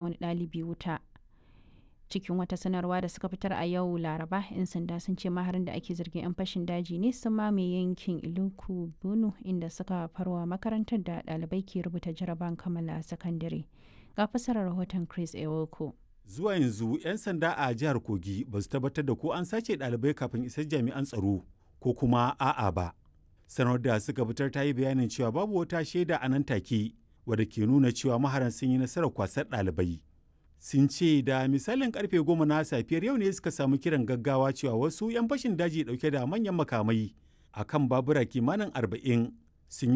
wani ɗalibi wuta cikin wata sanarwa da suka fitar a yau laraba 'yan sanda sun ce maharin da ake zargin 'yan fashin daji ne sun mamaye yankin iluku bunu inda suka farwa makarantar da ɗalibai ke rubuta jaraban kammala sakandare ga fasarar rahoton chris ewoko zuwa yanzu 'yan sanda a jihar kogi ba su tabbatar da ko an sace ɗalibai kafin isar jami'an tsaro ko kuma a'a ba sanar da suka fitar ta yi bayanin cewa babu wata shaida a nan take wadda ke nuna cewa maharan sun yi nasarar kwasar ɗalibai sun ce da misalin karfe goma na safiyar yau ne suka samu kiran gaggawa cewa wasu 'yan fashin daji dauke da manyan makamai a kan babura kimanin arba'in sun yi